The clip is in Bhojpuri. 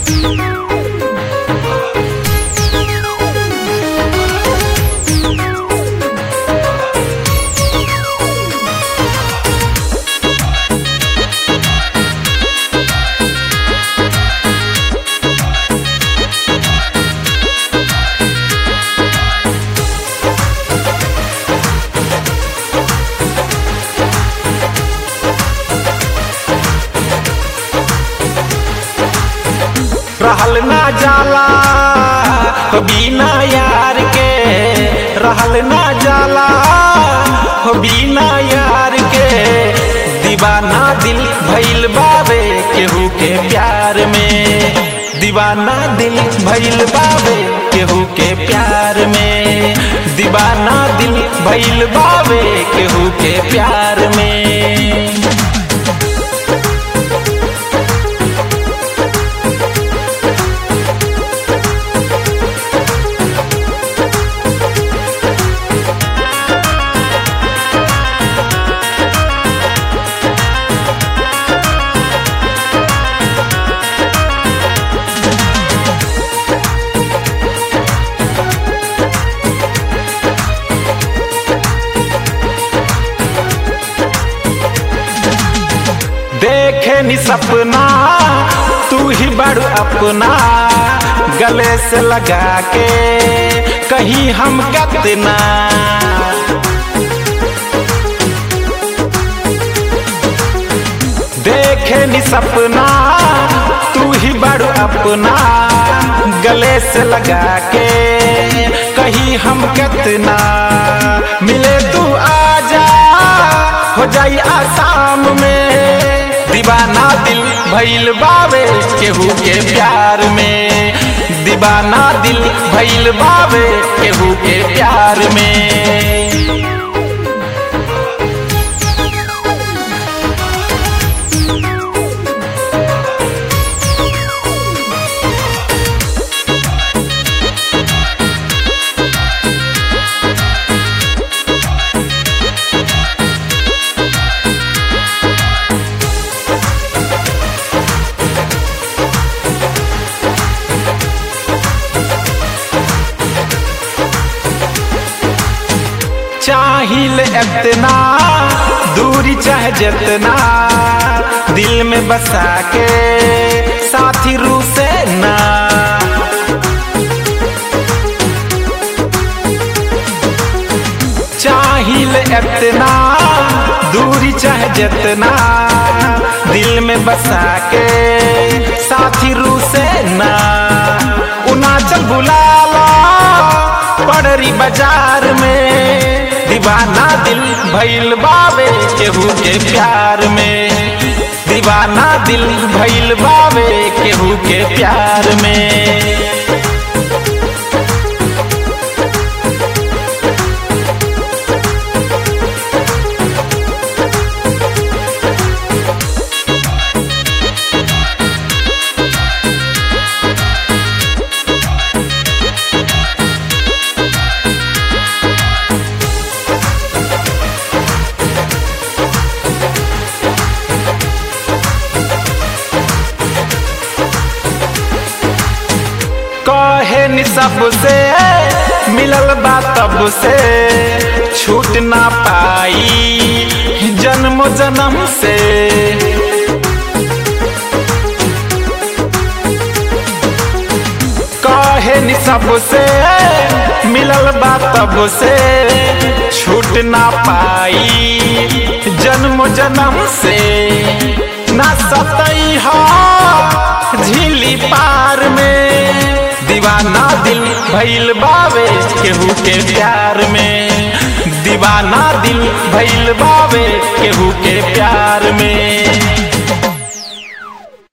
रहल ना जाला हो बिना यार के रहल ना जाला हो बिना यार के दीवाना दिल भइल बावे केहू के प्यार में दीवाना दिल भइल बावे केहू के प्यार में दीवाना दिल भइल बावे केहू के प्यार में देखे नी सपना तू ही बड़ अपना गले से लगा के कहीं हम कितना देखे नी सपना तू ही बड़ अपना गले से लगा के कहीं हम कितना मिले तू आजा हो जाई आसाम में दीवाना दिल भइल बावे केहू के प्यार में दीवाना दिल भइल बावे केहू के प्यार में चाहिल इतना दूरी चाहे जितना दिल में बसा के साथी रू से ना चाहिल इतना दूरी चाहे जितना दिल में बसा के साथी रू से ना उनाचल बुलाला पड़री बाजार में दीवाना दिल भइल बावे केहू के प्यार में दीवाना दिल भइल बावे केहू के प्यार में कहे नि सबसे मिलल बा तब से छूट ना पाई जन्म जन्म से कहे नि सबसे मिलल बा तब से छूट ना पाई जन्म जन्म से ना सतई हा झीली पार में दीवाना दिल भइल बावे केहू के प्यार में दीवाना दिल भइल बावे केहू के प्यार में